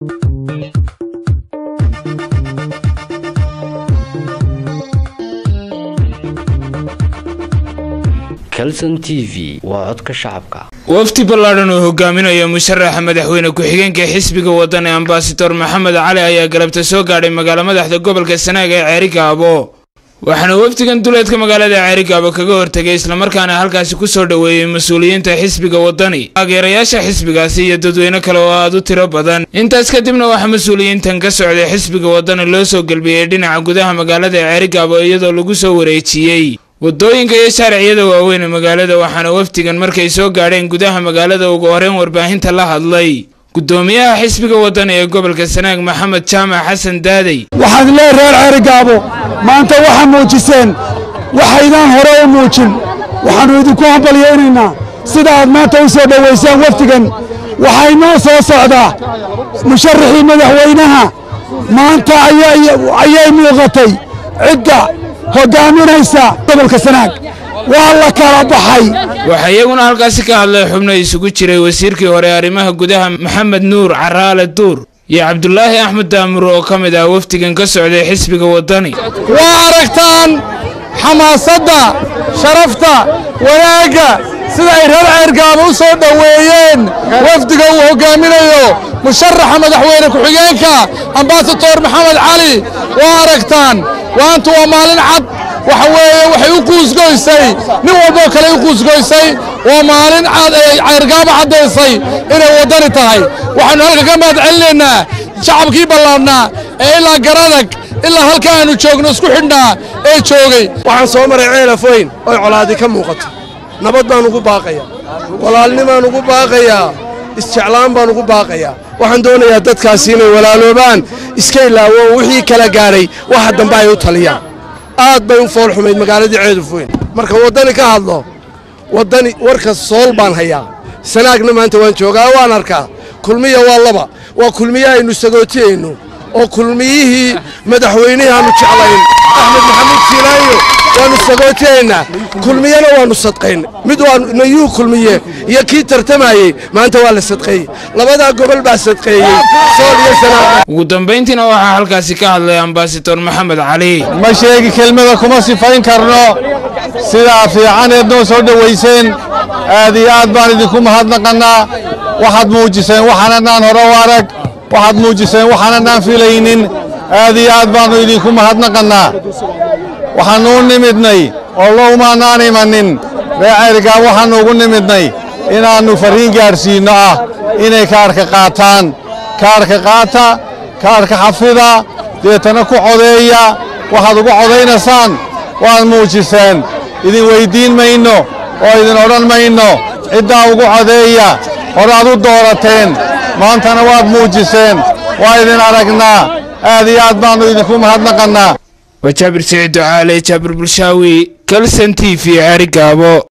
calson t v waa codka shacabka wafdi ballaadhan oo hogaaminaya musharaxa madaxweyne ku-xigeenka xisbiga waddan ee ambasador maxamed cali ayaa galabta soo gaadhay magaalo madaxda gobolka sanaag ee ceerigaabo waxaana wafdigan duleedka magaalada ceerigaabo kaga hortegay islamarkaana halkaasi kusoo dhoweeyey mas-uuliyiinta xisbiga waddani taageerayaasha xisbigaasi iyo dadweyne kale oo aad u tiro badan intaas kadibna waxaa mas-uuliyiintan ka socday xisbiga waddani loo soo gelbiyey dhinaca gudaha magaalada ceerigaabo iyadoo lagu soo wareejiyey waddooyinka iyo shaariciyada waaweyn ee magaalada waxaana wafdigan markay soo gaadheen gudaha magaalada ugu horeyn warbaahinta la hadlay guddoomiyaha xisbiga waddani ee gobolka sanaag maxamed jaamac xasan daadey waxaan leey reer ceerigaabo maanta waxaa muujiseen waxaydaan hore u muujin waxaannu idinku hambalyaynaynaa sida aad maanta u soo dhowaysaan wafdigan waxaa inoo soo socdaa musharaxii madaxweynaha maanta ayay muuqatay cidda hoggaaminaysa gobolka sanaag waa la kala baxay waxaa iyaguna halkaasi ka hadlay xubno isugu jiray wasiirkii hore arrimaha gudaha maxamed nuur caraale duur iyo cabdulaahi axmed daamur oo ka mid ah wafdigan ka socday xisbiga waddani waa aragtaan xamaasadda sharafta wanaagga sida ay reer ceergaaba u soo dhoweeyeen wafdiga uu hoggaaminayo musharaxa madaxweyne ku-xigeenka ambasador maxamed cali waa aragtaan waantu waa maalin cad waxa weeye waxay u quusgoysay nin walboo kale u quusgoysay waa maalin cad ay ceyrgaaba caddaysay inay waddani tahay waxaannu halka ka mahad celinaynaa shacabkii ballaadhnaa ee ilaa garadag ilaa halka aanu joogno isku xidhnaa ee joogay waxaan soo maray ceelafoyn oy colaadi ka muuqato nabad baan ugu baaqayaa walaalnimaan ugu baaqayaa isjeclaan baan ugu baaqayaa waxaan doonayaa dadkaasi inay walaaloobaan iska ilaawo wixii kala gaadhay waxa dambe ay u taliyaan aad bay u fool xumayd magaaladii ceedufoyn marka waddani ka hadlo waddani warka sool baan hayaa sanaagna maanta waan joogaa waan arkaa kulmiya waa laba waa kulmiye aynu sagootiyayno oo kulmiyihii madaxweynihii aanu jeclayn axmed maxamuud siilaayo waannu sagootiyaynaa kulmiyena waannu sadqayn mid waa nayuu kulmiye iyo kii tartamayey maanta waa la sadqeeyey labadaa gobol baa sadqeeyey sool iyo sanaag ugu dambayntiina waxaa halkaasi ka hadlay ambasador maxamed cali ma sheegi kelmada kuma sifayn karno sidaa fiicaneed noo soo dhowayseen aad iyo aad baan idinku mahadnaqannaa waxaad muujiseen waxaananaan hore u arag waxaad muujiseen waxaananaan filaynin aad iyo aad baannu idinku mahadnaqannaa waxaannu u nimidnay oo lowmaannaan imanin ree ceerigaab waxaannu ugu nimidnay inaannu farriin gaadhsiinno ah inay kaarka qaataan kaarka qaata kaarka xafida deetana ku codeeya waxaad ugu codaynaysaan waad muujiseen idin weyddiin mayno oo idin odhan mayno ciddaa ugu codeeya horaad u doorateen maantana waad muujiseen waa idin aragnaa aad iyo aad baannu idinku mahadnaqannaa waa jaabir siciid ducaale jaabir bulshaawi kalson t v ceerigaabo